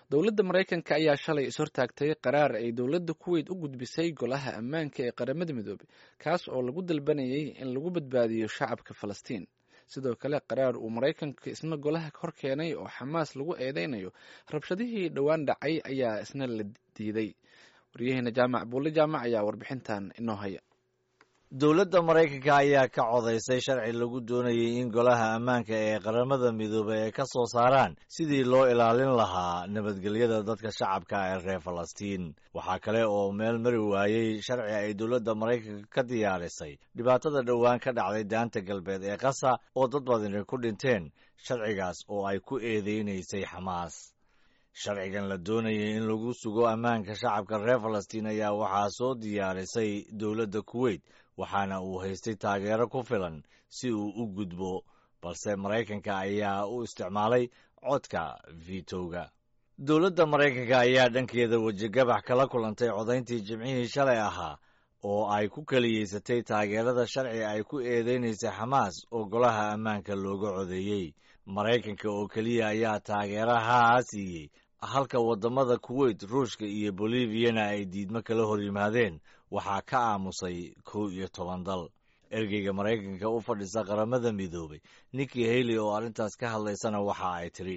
dowladda maraykanka ayaa shalay ishortaagtay qaraar ay dowladda kuweyt u gudbisay golaha ammaanka ee qaramada midoobey kaas oo lagu dalbanayay in lagu badbaadiyo shacabka falastiin sidoo kale qaraar uu maraykanka isna golaha hor keenay oo xamaas lagu eedeynayo rabshadihii dhowaan dhacay ayaa isna la diiday waryaheena jaamac buulle jaamac ayaa warbixintan inoo haya dowladda maraykanka ayaa ka codaysay sharci lagu doonayay in golaha ammaanka ee qaramada midoobey ay ka soo saaraan sidii loo ilaalin lahaa nabadgelyada dadka shacabka ee reer falastiin waxaa kale oo meel mari waayey sharci ay dowladda maraykanka ka diyaarisay dhibaatada dhowaan ka dhacday daanta galbeed ee qasa oo dad badani ku dhinteen sharcigaas oo ay ku eedeynaysay xamaas sharcigan la doonayay in lagu sugo ammaanka shacabka reer falastiin ayaa waxaa soo diyaarisay dowladda kuweyt waxaana uu haystay taageero ku filan si uu u gudbo balse maraykanka ayaa u isticmaalay codka vitowga dowladda maraykanka ayaa dhankeeda wejigabax kala kulantay codayntii jimcihii shalay ahaa oo ay ku keliyeysatay taageerada sharci ay ku eedeynaysay xamaas oo golaha ammaanka looga codeeyey maraykanka oo keliya ayaa taageerahaa siiyey halka waddamada kuweyt ruushka iyo boliviyana ay diidmo kala hor yimaadeen waxaa ka aamusay kow iyo toban dal ergeyga maraykanka u fadhisa qaramada midoobay nikki haley oo arrintaas ka hadlaysana waxa ay tidhi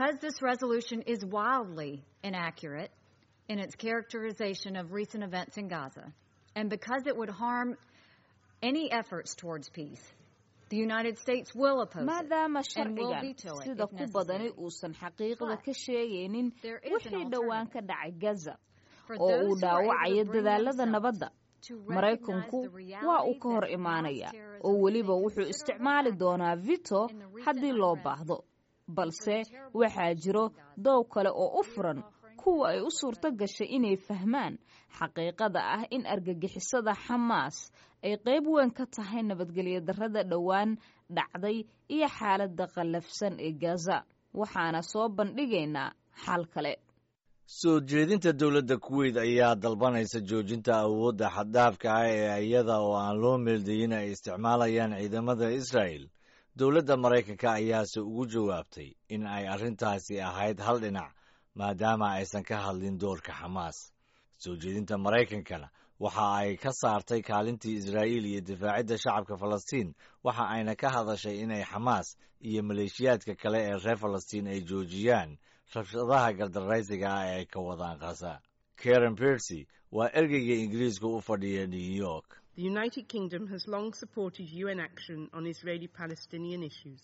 maadaama sharcigan sida ku badani uusan xaqiiqda ka sheegaynin wixii dhowaan ka dhacay gaza oo uu dhaawacayo dadaalada nabadda maraykanku waa uu ka hor imaanaya oo weliba wuxuu isticmaali doonaa vito haddii loo baahdo balse waxaa jiro doow kale oo u furan kuwa ay u suurto gashay inay fahmaan xaqiiqada ah in argagixisada xamaas ay qayb weyn ka tahay nabadgelyo darrada dhowaan dhacday iyo xaaladda qallafsan ee gaza waxaana soo bandhigaynaa xal kale soo jeedinta dowladda kuweyt ayaa dalbanaysa joojinta awoodda xaddaafka ah ee iyada oo aan loo meeldayin ay isticmaalayaan ciidamada israa'el dowladda maraykanka ayaase ugu jawaabtay in ay arrintaasi ahayd hal dhinac maadaama aysan ka hadlin doorka xamaas soo jeedinta maraykankana waxa ay ka saartay kaalintii israa'iil iyo difaacidda shacabka falastiin waxa ayna ka hadashay inay xamaas iyo maleeshiyaadka kale ee reer falastiin ay joojiyaan rabshadaha gardaraysiga ah ee ay ka wadaan khaza karen bersy waa ergeyga ingiriiska u fadhiya new york The United Kingdom has long supported UN action on Israeli Palestinian issues.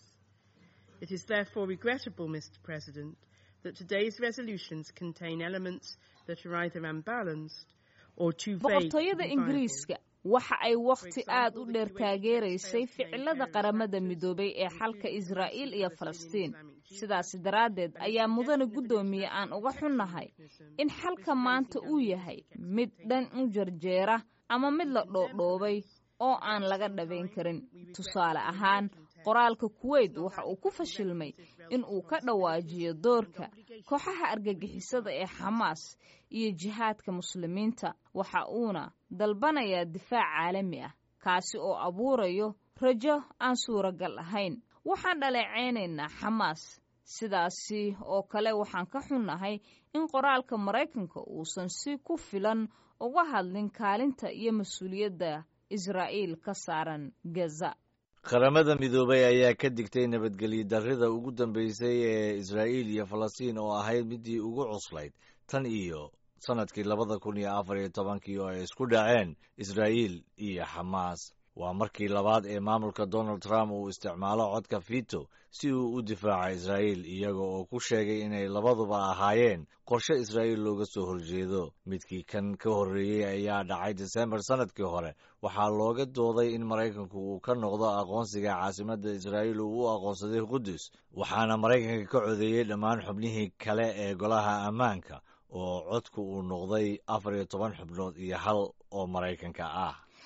It is therefore regrettable, Mr. President, that today's resolutions contain elements that are either unbalanced or too vague. boqortooyada ingiriiska waxa ay wakhti aad u dheer taageeraysay ficilada qaramada midoobay ee xalka israa'iil iyo falastiin sidaasi daraaddeed ayaa mudane guddoomiye aan uga xunnahay in xalka maanta uu yahay mid dhan u jarjeera ama mid la dhoodhoobay oo aan laga dhabayn karin tusaale ahaan qoraalka kuweyt waxa uu ku fashilmay in uu ka dhawaajiyo doorka kooxaha argagixisada ee xamaas iyo jihaadka muslimiinta waxa uuna dalbanayaa difaac caalami ah kaasi oo abuurayo rajo aan suuragal ahayn waxaan dhaleecaynaynaa xamaas sidaasi oo kale waxaan ka xunnahay in qoraalka maraykanka uusan si ku filan uga hadlin kaalinta iyo mas-uuliyadda israa'iil ka saaran gaza qaramada midoobay ayaa ka digtay nabadgelyo darrida ugu dambeysay ee israa'iil iyo falastiin oo ahayd midii ugu cuslayd tan iyo sannadkii labada kun iyo afar iyo tobankii oo ay isku dhaceen israa'iil iyo xamaas waa markii labaad ee maamulka donald trump uu isticmaalo codka fito si uu u difaaco israa'iil iyaga oo ku sheegay inay labaduba ahaayeen qorshe israa'iil looga soo horjeedo midkii kan ka horreeyey ayaa dhacay disembar sannadkii hore waxaa looga dooday in maraykanku uu ka noqdo aqoonsiga caasimadda israa'iil uu u aqoonsaday qudus waxaana maraykanka ka codeeyey dhammaan xubnihii kale ee golaha ammaanka oo codku uu noqday afar iyo toban xubnood iyo hal oo maraykanka ah